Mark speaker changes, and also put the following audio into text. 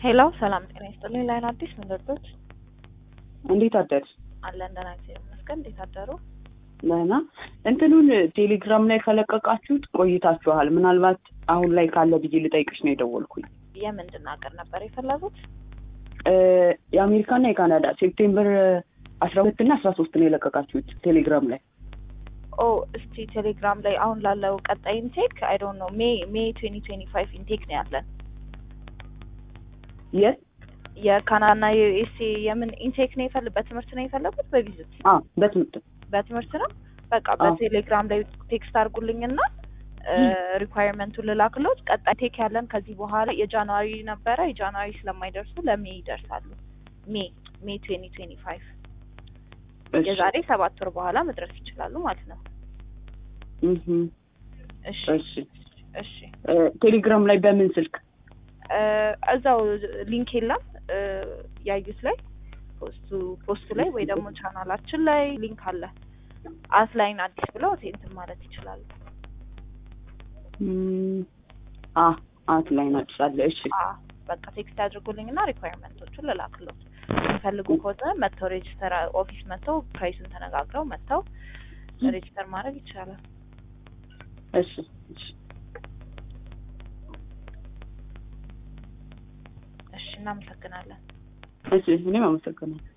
Speaker 1: ሄሎ ሰላም ጤና ይስጥልኝ። ላይን አዲስ ምን ልርዶት?
Speaker 2: እንዴት አደርሽ?
Speaker 1: አለን ደህና እግዚአብሔር ይመስገን። እንዴት አደሩ?
Speaker 2: ደህና። እንትኑን ቴሌግራም ላይ ከለቀቃችሁት ቆይታችኋል። ምናልባት አሁን ላይ ካለ ብዬ ልጠይቅሽ ነው የደወልኩኝ።
Speaker 1: የምንድን ሀገር ነበር የፈለጉት?
Speaker 2: እ የአሜሪካና የካናዳ ሴፕቴምበር አስራ ሁለት እና አስራ ሶስት ነው የለቀቃችሁት ቴሌግራም ላይ።
Speaker 1: ኦ እስቲ ቴሌግራም ላይ አሁን ላለው ቀጣይ ኢንቴክ አይ ዶንት ኖ ሜይ ሜይ ትዌንቲ ትዌንቲ ፋይቭ ኢንቴክ ነው ያለን።
Speaker 2: የት?
Speaker 1: የካናዳና የዩኤስኤ የምን ኢንቴክ ነው የፈል በትምህርት ነው የፈለጉት በቪዚት
Speaker 2: አ በትምህርት
Speaker 1: በትምህርት ነው። በቃ
Speaker 2: አዎ።
Speaker 1: በቴሌግራም ላይ ቴክስት አድርጉልኝና ሪኳየርመንቱን ልላክሎት። ቀጣይ ቴክ ያለን ከዚህ በኋላ የጃንዋሪ ነበረ። የጃንዋሪ ስለማይደርሱ ለሜይ ይደርሳሉ። ሜይ ሜይ ትዌንቲ ትዌንቲ ፋይቭ
Speaker 2: እሺ።
Speaker 1: የዛሬ ሰባት ወር በኋላ መድረስ ይችላሉ ማለት ነው።
Speaker 2: እህ
Speaker 1: እሺ
Speaker 2: እሺ።
Speaker 1: እሺ
Speaker 2: እ ቴሌግራም ላይ በምን ስልክ?
Speaker 1: እ እዛው ሊንክ የለም እ ያዩት ላይ ፖስቱ ፖስቱ ላይ ወይ ደግሞ ቻናላችን ላይ ሊንክ አለ። አስላይን አዲስ ብለው እንትን ማለት ይችላሉ።
Speaker 2: እም፣ አ አት ላይ ናጭሳለ። እሺ
Speaker 1: አ በቃ ቴክስት ያድርጉልኝና ሪኳየርመንቶቹን ልላክሎት። የሚፈልጉ ከሆነ መጥተው ሬጅስተር ኦፊስ መጥተው ፕራይሱን ተነጋግረው መጥተው ሬጅስተር ማድረግ ይቻላል።
Speaker 2: እሺ እሺ።
Speaker 1: እሺ እናመሰግናለን።
Speaker 2: እሺ እኔም አመሰግናለሁ።